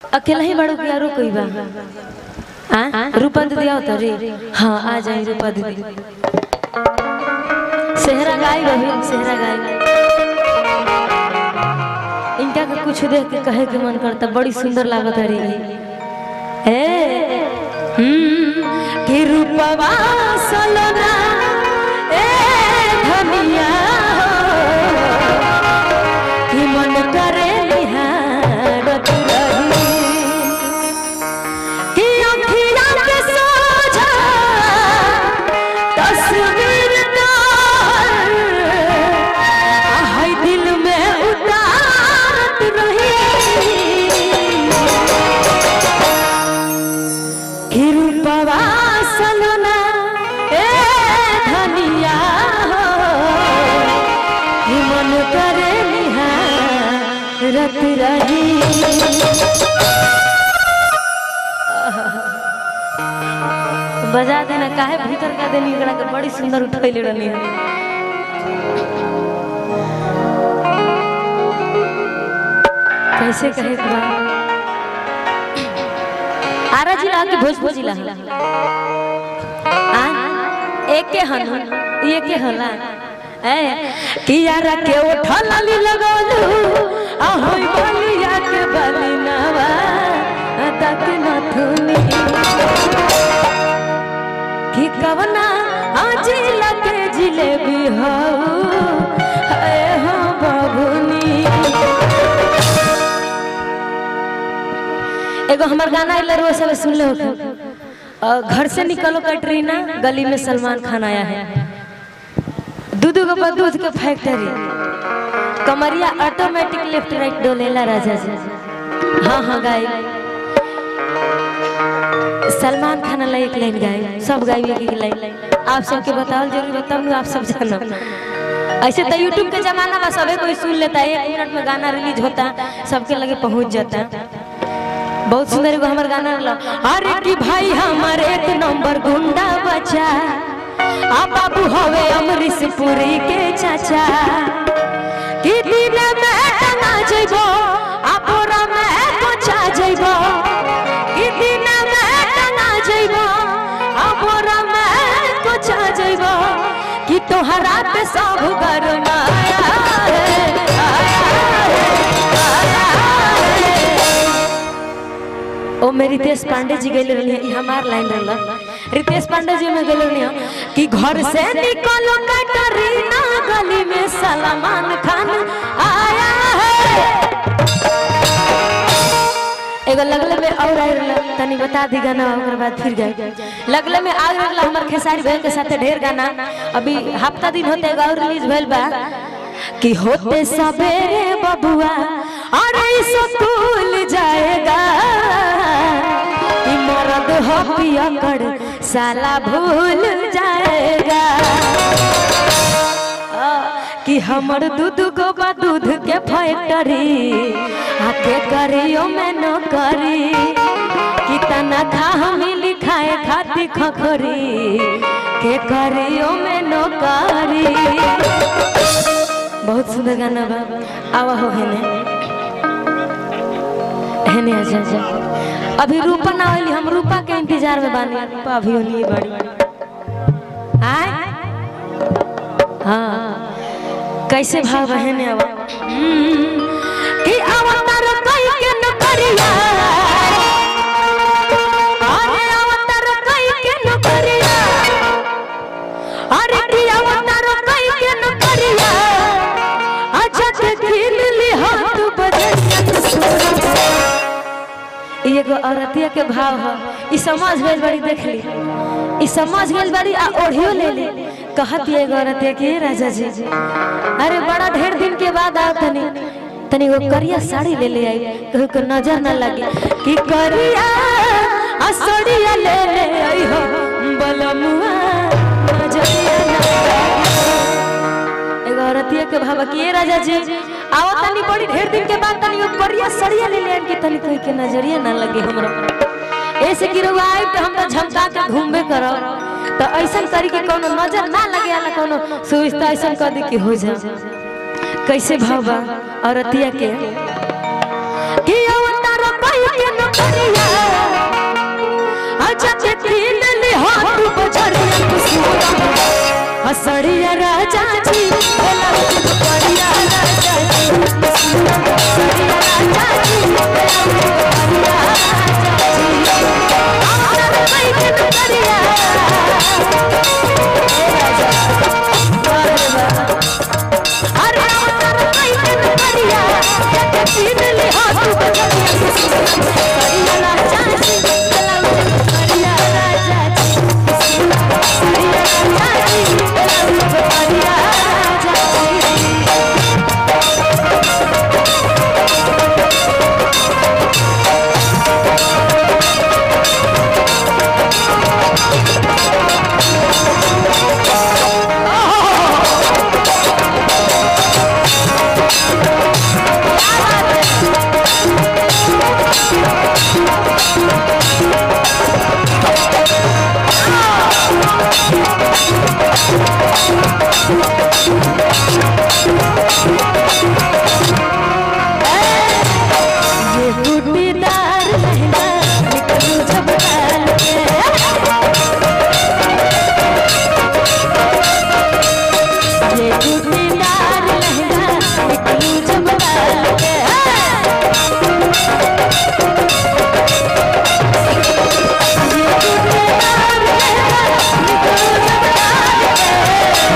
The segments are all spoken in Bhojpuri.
अकेला ही बड़ो कि आरो कोई बा हाँ रूपा दीदी आओ तो रे हाँ आ जाए रूपा दीदी सेहरा गाय रही सेहरा गाय इनका के कुछ देख के कहे के मन करता बड़ी सुंदर लागत है रे ए हम्म कि रूपवा सलोना ए धनिया कि मन करे निहारत रही कि अखिया के सोझा तस्वीर तोहर हाय दिल में उतारत रही कि रूपवा सलोना ए धनिया हो कि मन करे निहारत रही बजा देना काहे भीतर का देनी एकरा के बड़ी सुंदर उठैले रहनी है कैसे कहे के बा आरा जिला के भोजपुर जिला आ एक के हन ये के हला ए कियारा के उठल ली लगलू आ होई बलिया के बलिनावा तक नथुनी कि कवना आज लगे जिलेबी हो ए हो बबुनी एगो हमार गाना आइल रोज सब सुन लो घर से निकलो कटरीना गली में सलमान खान आया है दूध के बाद दूध के फैक्ट्री कमरिया ऑटोमेटिक लेफ्ट राइट डोलेला राजा जी हाँ हाँ गाय सलमान खान ला एक लाइन गाए सब गाय एक एक लाइन आप सबके बताओ जरूर बताओ आप सब जानो ऐसे तो यूट्यूब के जमाना में सबे कोई सुन लेता है एक मिनट में गाना रिलीज होता सबके लगे पहुंच जाता बहुत सुंदर एगो हमर गाना रहला अरे कि भाई हमर एक नंबर गुंडा बचा आ बाबू हवे अमरीश पुरी के चाचा कि दिन में टंगा जइबो आ बोरा में पहुंचा जइबो कि दिन में टंगा जइबो आ बोरा में पहुंचा जइबो कि तोहरा पे सब गरमाया है आया है आया है ओ में रितेश पांडे जी गए रही है हमार लाइन रहला रितेश पांडे जी में गए रही कि घर से निकलो कटरीना गली में सलमान खान आया है एगो लगले में और आए रहला तनी बता दी गाना ओकर बाद फिर गए लगले में आ रहला हमर खेसारी भाई के साथे ढेर गाना अभी हफ्ता दिन होते एगो और रिलीज भइल बा कि होते सवेरे बबुआ अरे स्कूल जाएगा कि मर्द हो पिया कर साला भूल जाएगा आ, कि हमर दूध गो बा दूध के फैक्ट्री आके करियो में न करी कि तना खा हमी लिखाए खाती खखरी के करियो में न करी बहुत सुंदर गाना बा आवा हो हेने हेने आजा आजा अभी रूपा ना आइली हम रूपा के इंतजार में बानी रूपा अभी होनी बड़ी आय हाँ कैसे भाव बहने आवा हम्म, कि अवतार कई के न करिया अरे अवतार कई के न करिया अरे कि अवतार कई के न करिया अच्छा देखिन ली हाथ बजे ई एगो औरतिया के भाव ह ई समझ गइल बड़ी देख ली ई समझ गइल बड़ी आ ओढ़ियो ले ले कहत ये एगो औरतिया के राजा जी अरे बड़ा ढेर दिन के बाद आ तनी तनी वो करिया साड़ी ले ले आई कहीं को नजर ना लगे कि करिया आ साड़िया ले ले आई हो बलमुआ नजरिया ना लगे। एगो औरतिया के भावा कि ए राजा जी आओ तनी बड़ी ढेर दिन के बाद तनी वो करिया सड़िया ले ले कि तनी कोई के नजरिया ना लगे हमरा ऐसे कि रउआ आई तो हम तो झमका के घूमबे करो तो ऐसन करी के कोनो नजर ना लगे आला कोनो सुविस्ता ऐसन कर दी कि हो जा कैसे भावा औरतिया के कि अवतार कई के न असड़िया राजा जी बेला बढ़िया राजा जी असड़िया राजा जी बेला बढ़िया राजा जी आमदन बैठन करिया ए राजा अरे वाह अरे आमदन बैठन करिया एक दिन ले हाथ बजरिया बढ़िया राजा जी बेला बढ़िया राजा जी बढ़िया राजा जी बेला बढ़िया राजा जी ये बूटीदार लहंगा निकलू जब डाल के ये बूटीदार लहंगा निकलू जब डाल के ये बूटीदार लहंगा निकलू जब डाल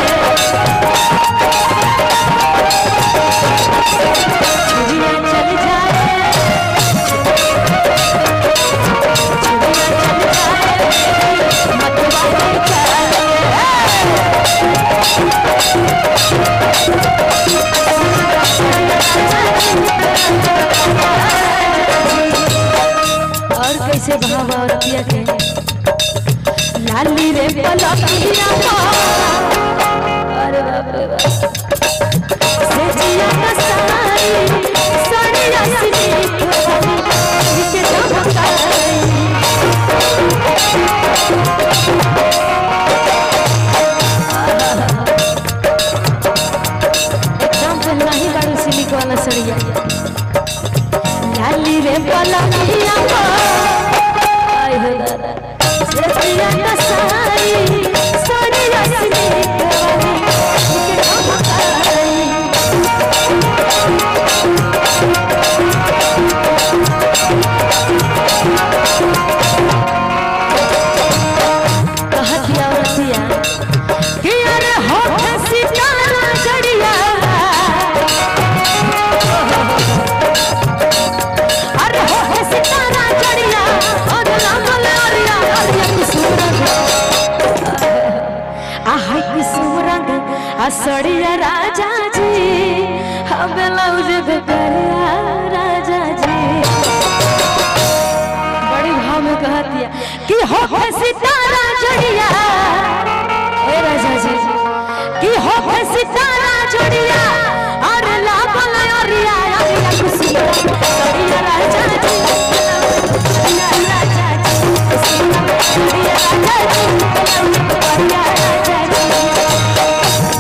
के चुड़िया चल जाए और कैसे भाव औरतिया के लाली रे पलकिया अरे बाप रे बाप से जिया का साई साड़िया सिनी खोली के चमकाई एकदम पहला ही बारू सिलिक वाला सड़िया लाली रे पलकिया को आय हो दादा सड़िया का साई सड़िया सिलिक वाली के चमकाई कहतिया औरतिया कि अरे होठ सितारा जड़िया अरे होठ सितारा जड़िया और लागल अरिया अरिया की सूरत आहाय की सूरत असड़िया राजा जी हम ब्लाउज बेकरिया राजा जी बड़ी भाव में कहतिया कि हो सितारा जड़िया ए राजा जी कि हो सितारा जड़िया और लागल अरिया अरिया खुशी सड़िया राजा जी सड़िया राजा जी सड़िया राजा जी सड़िया राजा जी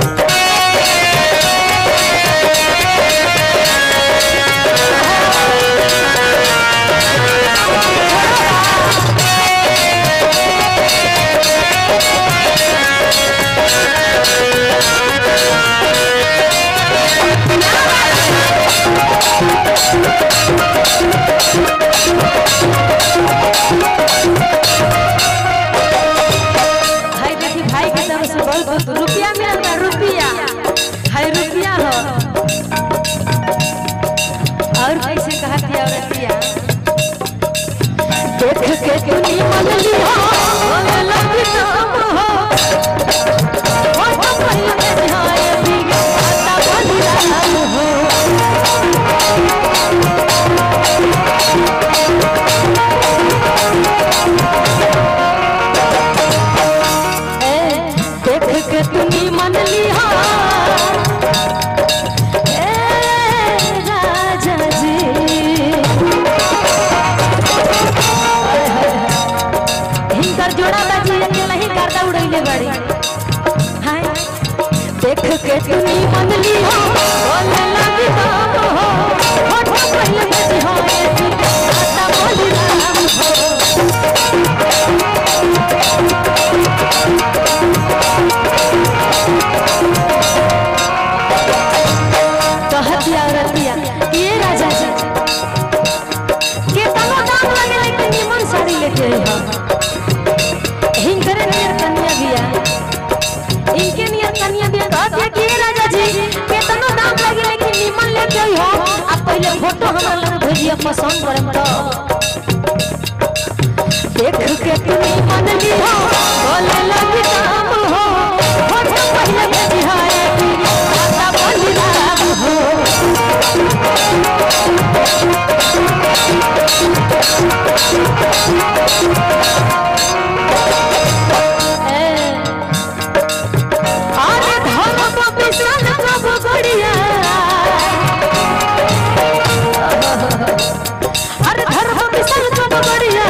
भाई देखी भाई की तरफ से बहुत बहुत रुपया मिलता रुपया हाय रुपया हो और कैसे कहती औरतिया देख के तुनी मन लिया होने लगी तुम हो हो तो पहले ध्यान दिया आता बनी राम हो ए, देख के तुनी मन लिया ए, राजा जी हिंकर जोड़ा बाजी अकेला ही गर्दा उड़ैले बड़ी हाय देख के तुनी मन लिया बोले लगी तो हो होठ पहले बजी हो आता बोली राम हो जिया पसंद करम तो देख के तुम मन लियो बोले लगी काम हो फोटो पहले भेजी है खाता बंदी नाम हो अरे धर्म विशाल कब बढ़िया अरे धर्म विशाल कब बढ़िया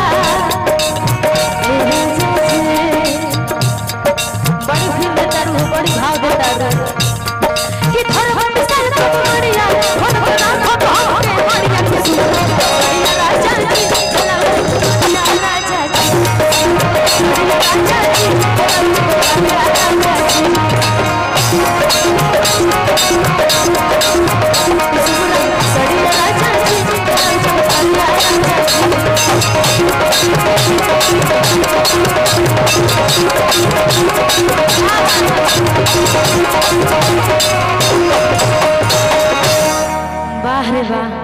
बड़ी फिल्म देता रू बड़ी भाव देता रू कि धर्म विशाल कब बढ़िया मन बना खब के बढ़िया के सुनो बढ़िया राजा जी चला राजा जी बढ़िया राजा जी बढ़िया राजा जी बढ़िया राजा जी बढ़िया राजा जी वाह रे वाह